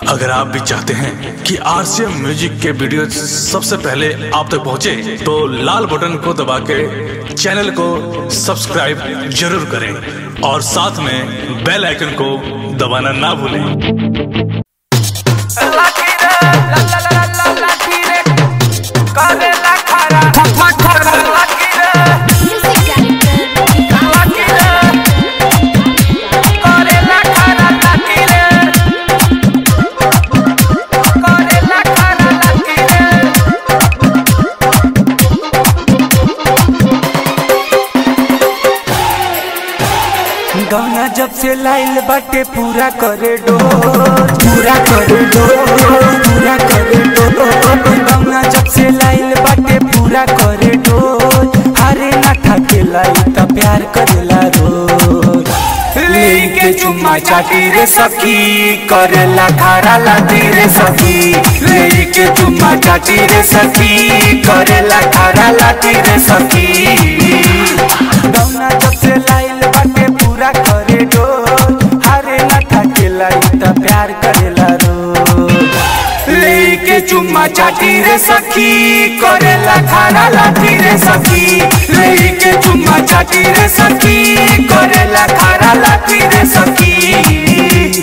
अगर आप भी चाहते हैं कि आरसीएम म्यूजिक के वीडियो सबसे पहले आप तक पहुंचे, तो लाल बटन को दबा के चैनल को सब्सक्राइब जरूर करें और साथ में बेल आइकन को दबाना ना भूलें गाना जब से लाइल बाटे पूरा करे डो पूरा करे डो पूरा करे डो गाना जब से लाइल बाटे पूरा करे डो हरे ना ठाके लाई त प्यार करेला रोज लेके चुम्मा चाटी रे सखी करेला खारा लाती रे सखी लेके चुम्मा चाटी रे सखी करेला खारा लाती रे सखी गाना जब से लाइल बाटे पूरा करे डो हरे ना ठाके लाई त प्यार करेला रोज लेके चुम्मा चाटी रे सखी करेला खारा लाठी रे सखी लेके चुम्मा चाटी रे सखी करेला खारा लाठी रे सखी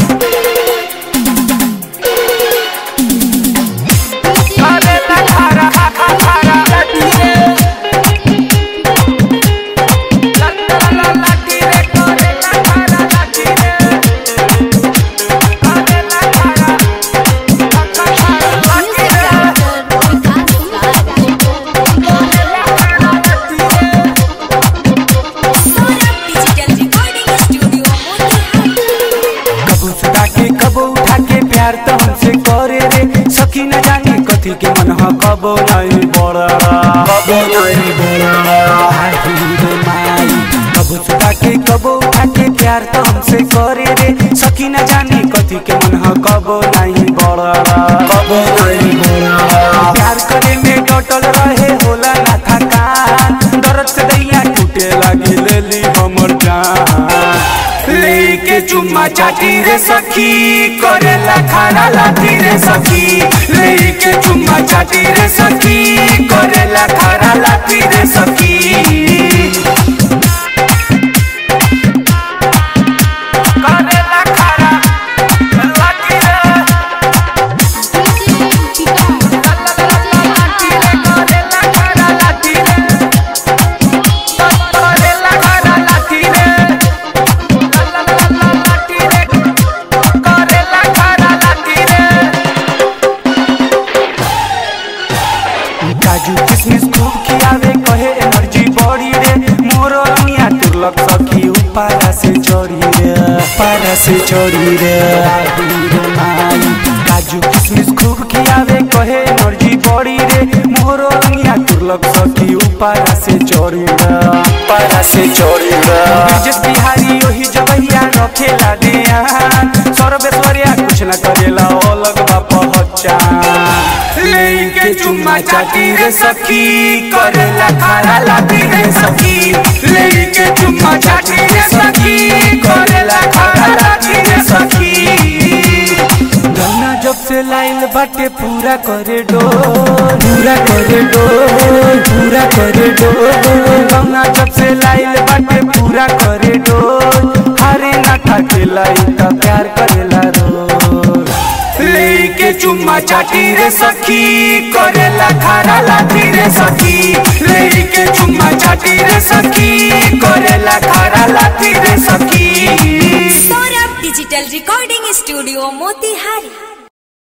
करेला खारा खा खारा लाठी रे ला ला ला लाठी रे करेला खारा लाठी रे करेला खारा खा खा खारा लाठी रे कबू सुता के कबो उठा के प्यार तो हमसे करे रे सखी न जाने कथी के मन ह कबो नहीं बड़ा कबो नहीं बड़ा हाही रे माई कबू सुता के कबो उठा के प्यार तो हमसे करे रे सखी न जाने कथी के मन ह कबो नहीं बड़ा कबो नहीं बड़ा प्यार करे में डटल रहे होला ना थकान दर्द से दैया टूटे लगी लेली हमर जान लेके चुम्मा चाटी रे सखी करेला खारा लाठी रे सखी लेके चुम्मा चाटी रे सखी करेला खारा लाठी रे सखी करेला खारा लाठी रे लाठी रे करेला खारा लाठी रे करेला खारा लाठी रे काजू किशमिश खूब खियावे कहे एनर्जी बॉडी रे मोर रमिया तुरलक सखी उपारा से चढ़ी रे पारा से चढ़ी रे आही रे माई काजू किशमिश खूब खियावे कहे एनर्जी बॉडी रे मोर रमिया तुरलक सखी उपारा से चढ़ी रे पारा से चढ़ी रे ब्रिजेश बिहारी ओही जगहिया रखेला दिया सर्वेश्वरिया कुछ न करेला अलग बा पहचान लेके चुम्मा चाटी रे सखी करेला खारा लाठी रे सखी लेके चुम्मा चाटी रे सखी करेला खारा लाठी रे सखी गाना जब से लाइल बाटे पूरा करे डो पूरा करे डो पूरा करे डो गाना जब से लाइल बाटे पूरा करे डो हरे ना ठाके लाई त प्यार करेला रोज लेके चुम्मा चाटी रे सखी करेला खारा लाठी रे सखी लेके चुम्मा चाटी रे सखी करेला खारा लाठी रे सखी Saurabh digital recording studio Motihari